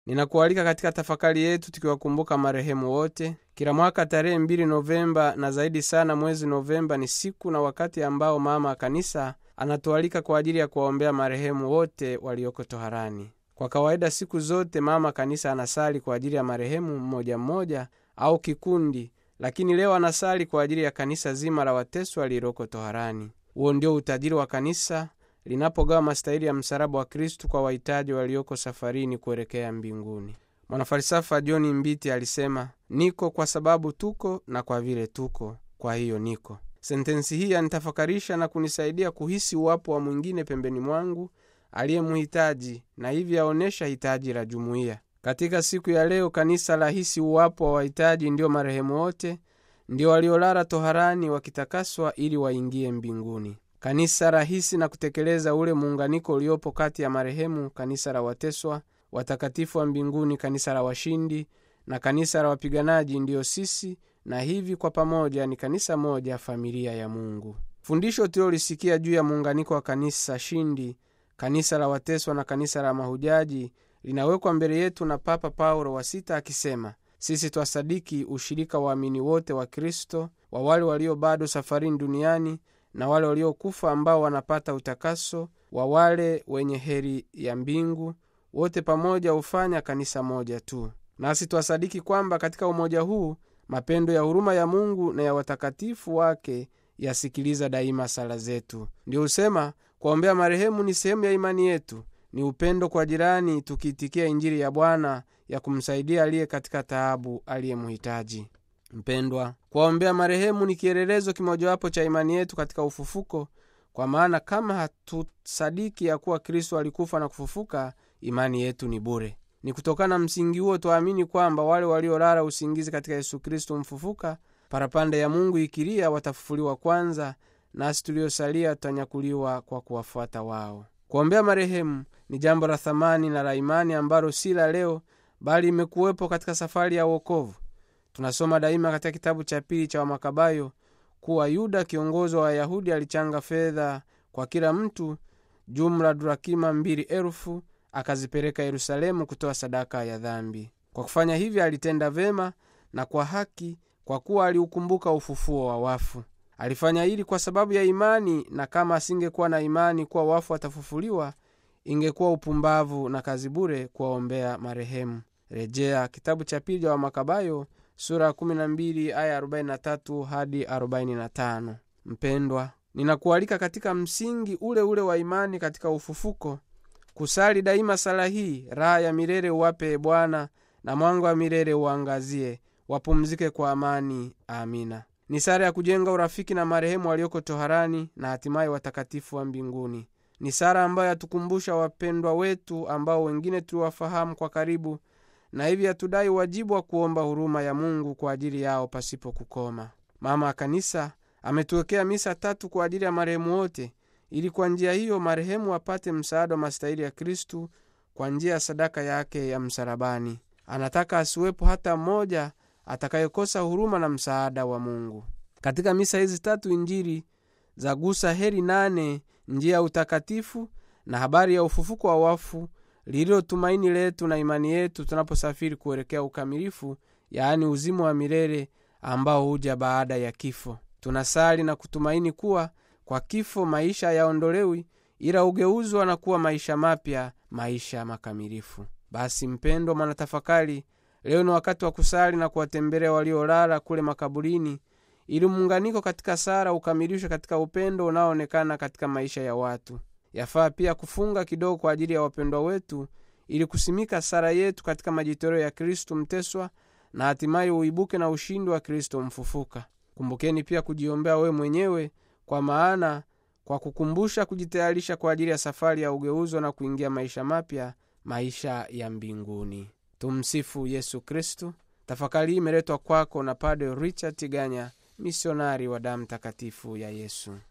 ninakualika katika tafakari yetu tukiwakumbuka marehemu wote kila mwaka tarehe mbili novemba na zaidi sana mwezi novemba ni siku na wakati ambao mama kanisa anatualika kwa ajili ya kuwaombea marehemu wote walioko toharani kwa kawaida siku zote mama kanisa anasali kwa ajili ya marehemu mmoja mmoja au kikundi lakini leo anasali kwa ajili ya kanisa zima la wateswa lililoko toharani huo ndio utajiri wa kanisa linapogawa mastahili ya msalaba wa kristu kwa wahitaji walioko safarini kuelekea mbinguni mwanafalsafa john mbiti alisema niko kwa sababu tuko na kwa vile tuko kwa hiyo niko sentensi hii yanitafakarisha na kunisaidia kuhisi uwapo wa mwingine pembeni mwangu aliyemhitaji na hivi aonyesha hitaji la jumuiya katika siku ya leo kanisa lahisi uwapo wa wahitaji ndio marehemu wote ndio waliolala toharani wakitakaswa ili waingie mbinguni kanisa rahisi na kutekeleza ule muunganiko uliopo kati ya marehemu kanisa la wateswa watakatifu wa mbinguni kanisa la washindi na kanisa la wapiganaji ndiyo sisi na hivi kwa pamoja ni kanisa moja familia ya mungu fundisho tulilolisikia juu ya muunganiko wa kanisa shindi kanisa la wateswa na kanisa la mahujaji linawekwa mbele yetu na papa paulo wa sita akisema sisi twasadiki ushirika waamini wote wa kristo wa wale walio bado safarini duniani na wale waliokufa ambao wanapata utakaso wa wale wenye heri ya mbingu wote pamoja hufanya kanisa moja tu nasi twasadiki kwamba katika umoja huu mapendo ya huruma ya mungu na ya watakatifu wake yasikiliza daima sala zetu ndio husema kuwaombea marehemu ni sehemu ya imani yetu ni upendo kwa jirani tukiitikia injili ya bwana ya kumsaidia aliye katika taabu aliyemhitaji mpendwa kuwaombea marehemu ni kielelezo kimojawapo cha imani yetu katika ufufuko kwa maana kama hatusadiki ya kuwa kristo alikufa na kufufuka imani yetu ni bure ni kutokana na msingi huo twaamini kwamba wale waliolala usingizi katika yesu kristo mfufuka parapanda ya mungu ikilia watafufuliwa kwanza nasi tuliosalia tutanyakuliwa kwa kuwafuata wao kuombea marehemu ni jambo la thamani na la imani ambalo si la leo bali imekuwepo katika safari ya uokovu tunasoma daima katika kitabu cha pili cha wamakabayo kuwa yuda kiongozi wa wayahudi alichanga fedha kwa kila mtu jumla durakima mbili elfu akazipeleka yerusalemu kutoa sadaka ya dhambi kwa kufanya hivyo alitenda vema na kwa haki kwa kuwa aliukumbuka ufufuo wa wafu alifanya hili kwa sababu ya imani na kama asingekuwa na imani kuwa wafu watafufuliwa ingekuwa upumbavu na kazi bure kuwaombea marehemu rejea kitabu cha pili wa makabayo sura ya 12 aya 43 hadi 45 mpendwa ninakualika katika msingi ule ule wa imani katika ufufuko kusali daima sala hii raha ya milele uwape bwana na mwanga wa milele uangazie wapumzike kwa amani amina ni sara ya kujenga urafiki na marehemu walioko toharani na hatimaye watakatifu wa mbinguni ni sara ambayo yatukumbusha wapendwa wetu ambao wengine tuliwafahamu kwa karibu na hivi hatudai wajibu wa kuomba huruma ya mungu kwa ajili yao pasipo kukoma mama ya kanisa ametuwekea misa tatu kwa ajili ya marehemu wote ili kwa njia hiyo marehemu apate msaada wa mastahili ya kristu kwa njia ya sadaka yake ya msalabani anataka asiwepo hata mmoja atakayekosa huruma na msaada wa mungu katika misa hizi tatu injili za gusa heri nane njia ya utakatifu na habari ya ufufuko wa wafu lililo tumaini letu na imani yetu tunaposafiri kuelekea ukamilifu yaani uzima wa milele ambao huja baada ya kifo tunasali na kutumaini kuwa kwa kifo maisha yaondolewi ila hugeuzwa na kuwa maisha mapya maisha makamilifu basi mpendwa mwanatafakari leo ni wakati wa kusali na kuwatembelea waliolala kule makaburini ili muunganiko katika sara ukamilishwe katika upendo unaoonekana katika maisha ya watu yafaa pia kufunga kidogo kwa ajili ya wapendwa wetu ili kusimika sara yetu katika majitoleo ya kristu mteswa na hatimaye uibuke na ushindi wa kristo mfufuka kumbukeni pia kujiombea wewe mwenyewe kwa maana kwa kukumbusha kujitayarisha kwa ajili ya safari ya ugeuzo na kuingia maisha mapya maisha ya mbinguni tumsifu yesu kristu tafakari hii imeletwa kwako na pade richard tiganya misionari wa damu takatifu ya yesu